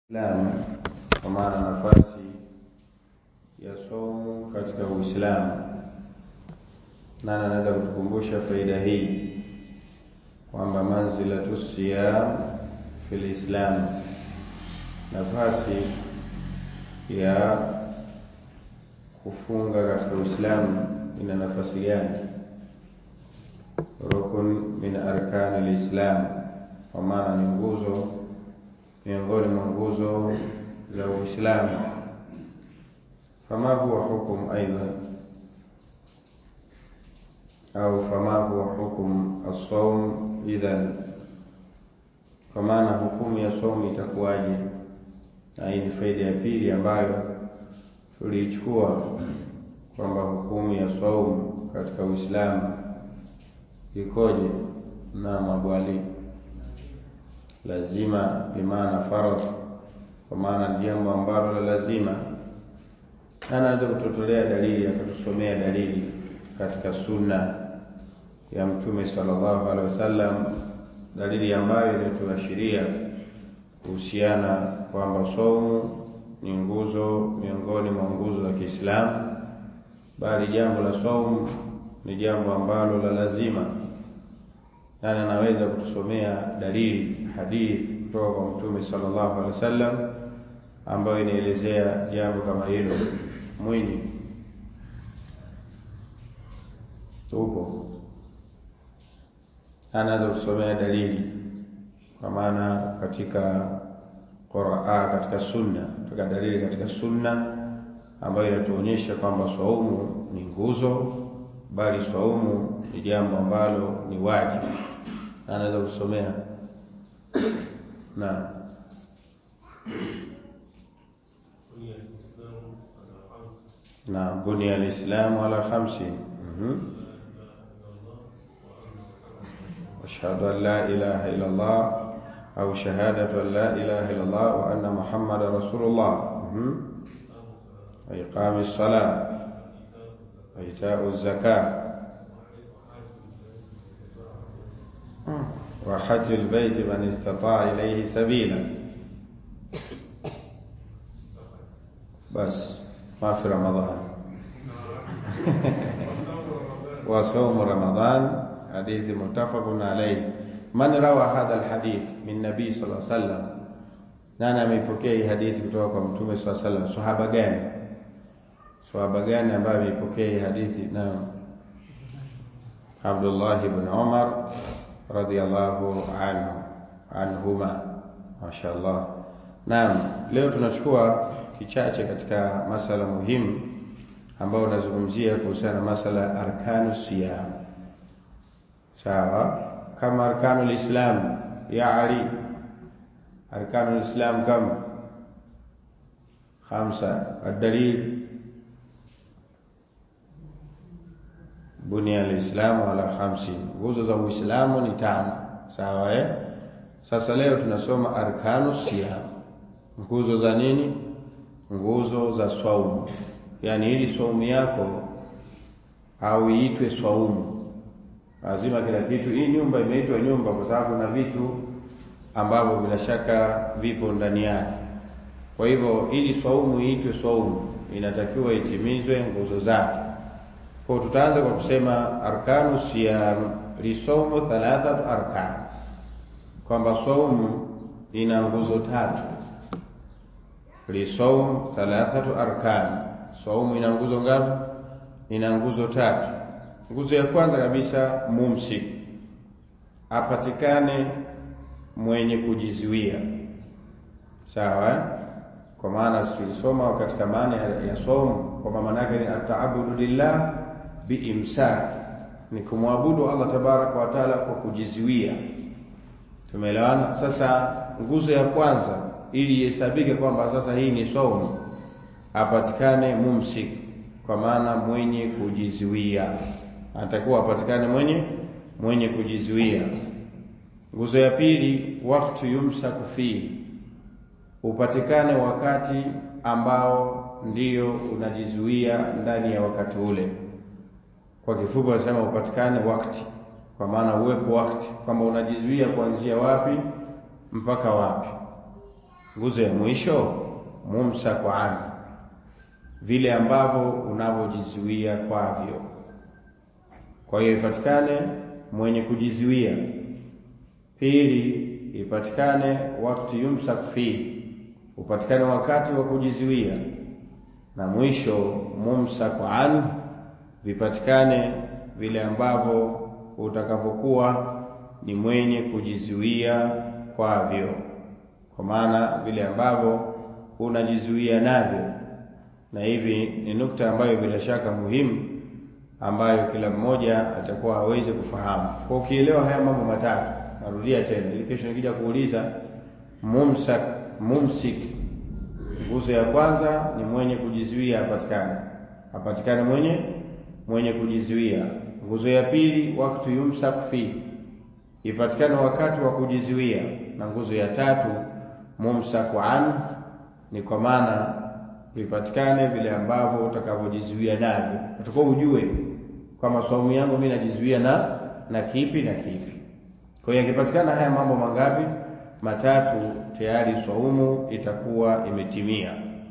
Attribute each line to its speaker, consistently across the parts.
Speaker 1: Uislamu kwa maana nafasi ya somo katika Uislamu. Nani anaweza kutukumbusha faida hii kwamba manzilatu siyam fil Islam, nafasi ya kufunga katika Uislamu ina nafasi gani? Rukun min arkani lislam, kwa maana ni nguzo miongoni mwa nguzo za Uislamu. Fama huwa hukum aidan au fama huwa hukum as-sawm idhan, kwa maana hukumu ya somu itakuwaje? Na hii ni faida ya pili ambayo tuliichukua kwamba hukumu ya saumu katika Uislamu ikoje? na mabwali lazima bimaana faradh, kwa maana ni jambo ambalo la lazima. Anaweza kutotolea dalili, akatusomea dalili katika sunna ya Mtume sallallahu alaihi wasallam, dalili ambayo inatuashiria kuhusiana kwamba saumu ni nguzo miongoni mwa nguzo za Kiislamu, bali jambo la saumu ni jambo ambalo la lazima. Nani anaweza kutusomea dalili hadithi kutoka kwa Mtume sallallahu alaihi wasallam ambayo inaelezea jambo kama hilo? Mwinyi upo, anaweza kutusomea dalili, kwa maana katika Qur'an, katika sunna, katika dalili katika sunna ambayo inatuonyesha kwamba swaumu ni nguzo, bali swaumu ni jambo ambalo ni wajibu. Anaweza kusomea na na bunia alislamu ala khamsin ashhadu an la ilaha illa Allah au shahadatu an la ilaha illa Allah wa anna muhammadan rasulullah wa iqami ssalah wa itau zakat wa hajjul baiti man istataa ilayhi sabila. Bas ma fi Ramadhan wa saumu Ramadhan, hadithi muttafaqun alayhi. Man rawa hadha alhadith min nabii sallallahu alayhi wasallam, nani ameipokea hii hadithi kutoka kwa mtume sallallahu alayhi wasallam? Sahaba gani? Sahaba gani ambaye ameipokea hii hadithi? Naam, Abdullah ibn Umar radhiallahu anhu anhuma, mashaallah. Naam, leo tunachukua kichache katika masala muhimu ambayo unazungumzia kuhusiana na masala ya arkanu siyam. Sawa, kama arkanu lislam ya Ali, arkanu lislam kam khamsa, ad-dalil bunia alislamu ala khamsin, nguzo za Uislamu ni tano. Sawa eh? Sasa leo tunasoma arkanu siyam, nguzo za nini? Nguzo za swaumu, yaani ili swaumu yako au iitwe swaumu, lazima kila kitu. Hii nyumba imeitwa nyumba kwa sababu na vitu ambavyo bila shaka vipo ndani yake. Kwa hivyo ili swaumu iitwe swaumu, inatakiwa itimizwe nguzo zake. Kwa tutaanza kwa kusema arkanu siyam lisomu thalathatu arkan, kwamba saumu ina nguzo tatu. Lisomu thalathatu arkan, saumu ina nguzo ngapi? Ina nguzo tatu. Nguzo ya kwanza kabisa, mumsik, apatikane mwenye kujizuia. Sawa eh? Kwa maana tulisoma katika maana ya saumu kwamba maana yake ni ataabudu lillah biimsak ni kumwabudu Allah tabaraka wa taala kwa kujizuia. Tumeelewana? Sasa nguzo ya kwanza ili ihesabike kwamba sasa hii ni saumu, apatikane mumsik, kwa maana mwenye kujizuia, anatakiwa apatikane mwenye mwenye kujizuia. Nguzo ya pili, wakati yumsaku fihi, upatikane wakati ambao ndiyo unajizuia ndani ya wakati ule kwa kifupi wanasema upatikane wakati, kwa maana uwepo wakati, kwamba unajizuia kuanzia wapi mpaka wapi. nguzo ya mwisho mumsaku an, vile ambavyo unavyojizuia kwavyo. Kwa hiyo ipatikane mwenye kujizuia. Pili, ipatikane wakati yumsak fihi, upatikane wakati wa kujizuia, na mwisho mumsaku an, vipatikane vile ambavyo utakavyokuwa ni mwenye kujizuia kwavyo, kwa maana vile ambavyo unajizuia navyo. Na hivi ni nukta ambayo bila shaka muhimu ambayo kila mmoja atakuwa hawezi kufahamu. Kwa ukielewa haya mambo matatu, narudia tena ili kesho nikija kuuliza, mumsak mumsik, nguzo ya kwanza ni mwenye kujizuia apatikane, apatikane mwenye mwenye kujizuia. Nguzo ya pili wakati yumsak fi, ipatikane wakati wa kujizuia, na nguzo ya tatu mumsaku an, ni kwa maana vipatikane vile ambavyo utakavyojizuia navyo, utakuwa ujue kwamba saumu yangu mimi najizuia na na kipi na kipi. Kwa hiyo yakipatikana haya mambo mangapi? Matatu, tayari saumu itakuwa imetimia.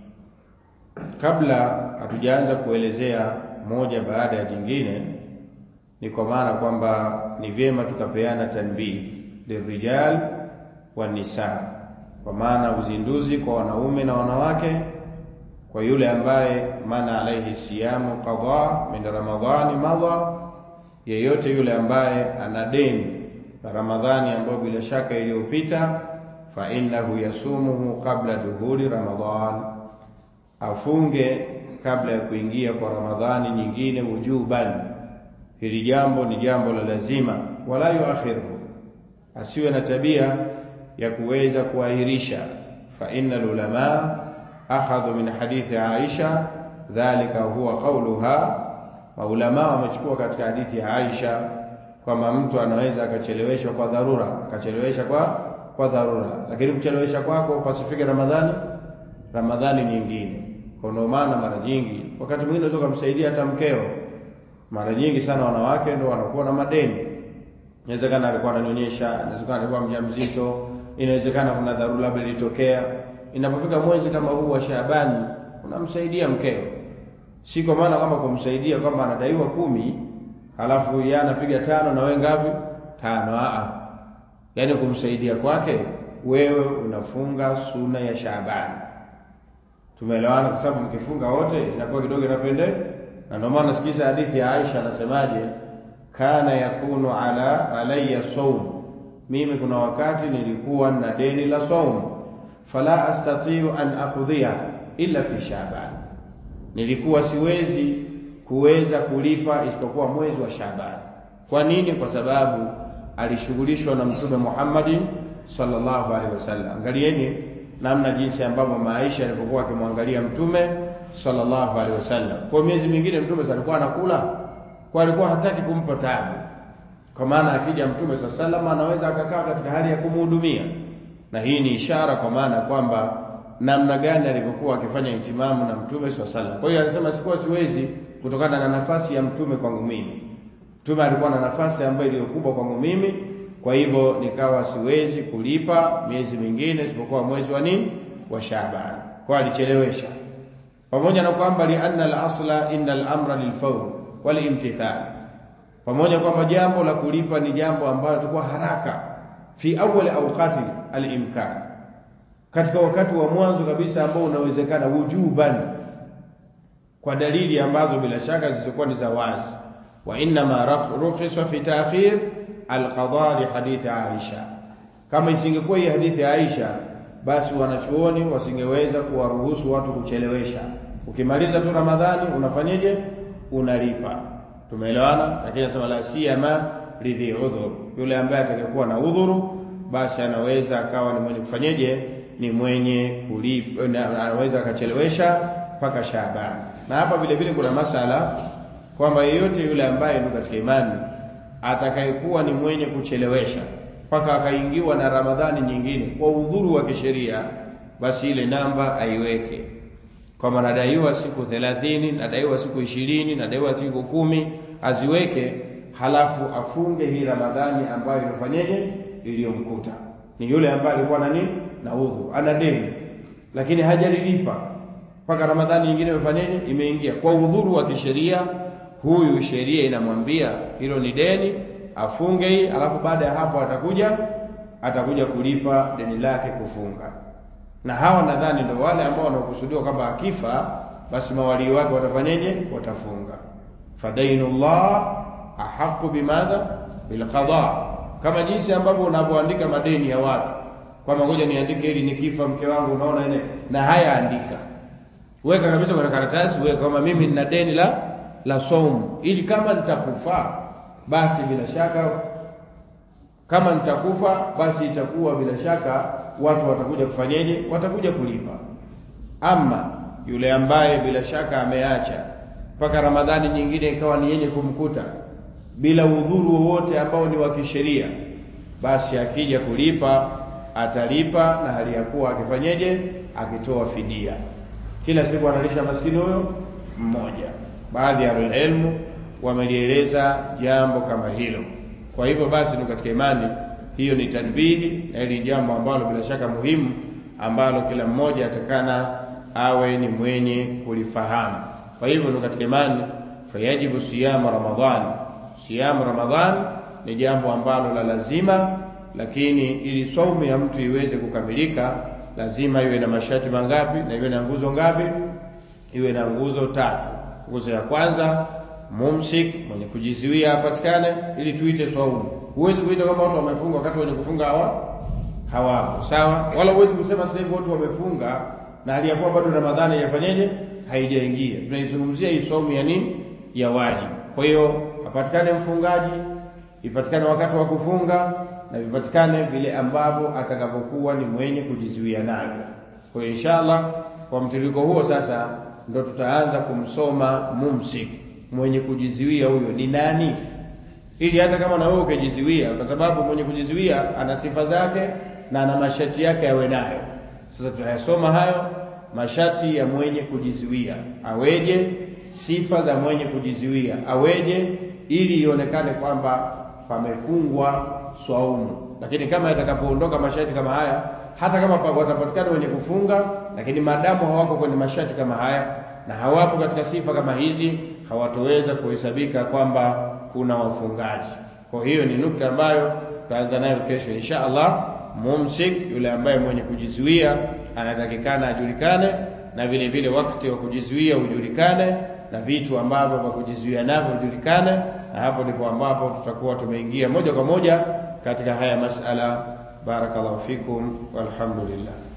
Speaker 1: Kabla hatujaanza kuelezea moja baada ya jingine, ni kwa maana kwamba ni vyema tukapeana tanbihi lirijal wa nisa, kwa maana uzinduzi kwa wanaume na wanawake kwa yule ambaye mana alaihi siyamu qada min ramadhani madha, yeyote yule ambaye ana deni la Ramadhani ambayo bila shaka iliyopita, fa innahu yasumuhu qabla duhuri Ramadhan, afunge kabla ya kuingia kwa Ramadhani nyingine wujuban. Hili jambo ni jambo la lazima, wala yuakhiruhu, asiwe na tabia ya kuweza kuahirisha. Fa inna lulamaa akhadhu min hadithi Aisha dhalika huwa qauluha, maulama wamechukua katika hadithi ya Aisha kwamba mtu anaweza akacheleweshwa kwa dharura, akachelewesha kwa kwa dharura, lakini kuchelewesha kwako pasifike Ramadhani Ramadhani nyingine. Kwa ndio maana mara nyingi, wakati mwingine unaweza kumsaidia hata mkeo. Mara nyingi sana wanawake ndio wanakuwa na madeni. Inawezekana alikuwa ananyonyesha, inawezekana alikuwa mjamzito, inawezekana kuna dharura labda ilitokea inapofika mwezi kama huu wa Shaabani unamsaidia mkeo, si kwa maana kama kumsaidia kwamba anadaiwa kumi halafu yeye anapiga tano na wewe ngapi? Tano. Aa, yaani kumsaidia kwake wewe unafunga suna ya Shaabani. Tumeelewana? Kwa sababu mkifunga wote inakuwa kidogo inapende, na ndio maana sikiza hadithi ya Aisha anasemaje, kana yakunu ala alayya saum, mimi kuna wakati nilikuwa na deni la saumu fala astatiu an akhudhiha illa fi Shaaban, nilikuwa siwezi kuweza kulipa isipokuwa mwezi wa Shaaban. Kwa nini? Kwa sababu alishughulishwa na Mtume Muhammadin sallallahu alaihi wasallam. Angalieni namna jinsi ambavyo maisha alivyokuwa akimwangalia Mtume sallallahu alaihi wasallam. Kwa miezi mingine Mtume alikuwa anakula, kwa alikuwa hataki kumpa taabu, kwa maana akija Mtume sallallahu alaihi wasallam anaweza akakaa katika hali ya kumhudumia na hii ni ishara kwa maana kwamba namna gani alivyokuwa akifanya itimamu na mtume swalla sallam. Kwa hiyo anasema sikuwa siwezi kutokana na nafasi ya mtume kwangu mimi. Mtume alikuwa na nafasi ambayo iliyo kubwa kwangu mimi, kwa hivyo nikawa siwezi kulipa miezi mingine isipokuwa mwezi wa nini wa Shaaban. Kwa alichelewesha, pamoja na kwamba li anna al-asla inna al-amra lilfawr wal imtithal, pamoja kwamba jambo la kulipa ni jambo ambalo tulikuwa haraka fi awwal awqati al-imkan, katika wakati wa mwanzo kabisa ambao unawezekana, wujuban, kwa dalili ambazo bila shaka zisizokuwa ni za wazi. Wa innama rukhisa fi ta'khir al-qada li hadithi Aisha. Kama isingekuwa hii hadithi ya Aisha, basi wanachuoni wasingeweza kuwaruhusu watu kuchelewesha. Ukimaliza tu Ramadhani unafanyeje? Unalipa. Tumeelewana? Lakini nasema la siyama lidhi udhur, yule ambaye atakayekuwa na udhuru basi anaweza akawa ni mwenye kufanyeje, ni mwenye kulipa, anaweza akachelewesha mpaka Shaaban. Na hapa vile vile kuna masala kwamba yeyote yule ambaye ndio katika imani atakayekuwa ni mwenye kuchelewesha mpaka akaingiwa na Ramadhani nyingine kwa udhuru wa kisheria, basi ile namba aiweke kwamba nadaiwa siku thelathini, nadaiwa siku ishirini, nadaiwa siku kumi, aziweke halafu afunge hii Ramadhani ambayo ilifanyeje, iliyomkuta. Ni yule ambaye alikuwa na nini, na udhu, ana deni lakini hajalilipa mpaka Ramadhani nyingine imefanyaje, imeingia kwa udhuru wa kisheria, huyu sheria inamwambia hilo ni deni, afunge hii, alafu baada ya hapo atakuja atakuja kulipa deni lake kufunga. Na hawa nadhani ndio wale ambao wanaokusudiwa kwamba akifa basi mawalii wake watafanyaje? Watafunga. fadainullah ahaqu bimadha bilqada, kama jinsi ambavyo unavyoandika madeni ya watu kwamba ngoja niandike ili nikifa mke wangu, unaona ile na haya andika, weka kabisa kwenye karatasi, weka kama mimi nina deni la la saumu, ili kama nitakufa basi bila shaka kama nitakufa basi itakuwa bila shaka watu watakuja kufanyeje? Watakuja kulipa. Ama yule ambaye bila shaka ameacha mpaka Ramadhani nyingine ikawa ni yenye kumkuta bila udhuru wowote ambao ni wa kisheria, basi akija kulipa atalipa, na hali ya kuwa akifanyeje? Akitoa fidia. Kila siku analisha maskini huyo mmoja. Baadhi ya ahlulilmu wamelieleza jambo kama hilo. Kwa hivyo basi, ni katika imani hiyo ni tanbihi, na hili jambo ambalo bila shaka muhimu, ambalo kila mmoja atakana awe ni mwenye kulifahamu. Kwa hivyo ni katika imani, fayajibu siyamu Ramadhan. Siyamu Ramadhan ni jambo ambalo la lazima, lakini ili saumu ya mtu iweze kukamilika lazima iwe na masharti mangapi? Na iwe na nguzo ngapi? Iwe na nguzo tatu. Nguzo ya kwanza mumsik, mwenye kujizuia apatikane, ili tuite saumu. Huwezi kuita kwamba watu wamefunga wakati wenye kufunga hawa hawapo, sawa. Wala huwezi kusema sasa hivi watu wamefunga na hali ya kuwa bado Ramadhani haijafanyeje, haijaingia. Tunaizungumzia hii saumu ya nini? Ya wajibu. Kwa hiyo apatikane mfungaji, ipatikane wakati wa kufunga na vipatikane vile ambavyo atakapokuwa ni mwenye kujizuia navyo. Kwa hiyo inshallah, kwa mtiririko huo sasa ndo tutaanza kumsoma mumsik, mwenye kujizuia huyo ni nani, ili hata kama na wewe ukijizuia, kwa sababu mwenye kujizuia ana sifa zake na ana masharti yake yawe nayo. Sasa tutayasoma hayo masharti ya mwenye kujizuia aweje, sifa za mwenye kujizuia aweje, ili ionekane kwamba pamefungwa swaumu. Lakini kama yatakapoondoka masharti kama haya, hata kama watapatikana wenye kufunga, lakini maadamu hawako kwenye masharti kama haya na hawapo katika sifa kama hizi, hawatoweza kuhesabika kwamba kuna wafungaji. Kwa hiyo ni nukta ambayo tutaanza nayo kesho insha Allah. Mumsik, yule ambaye mwenye kujizuia anatakikana ajulikane, na vile vile wakati wa kujizuia ujulikane, na vitu ambavyo vya kujizuia navyo vijulikane, na hapo ndipo ambapo tutakuwa tumeingia moja kwa moja katika haya masala. Barakallahu fikum walhamdulillah.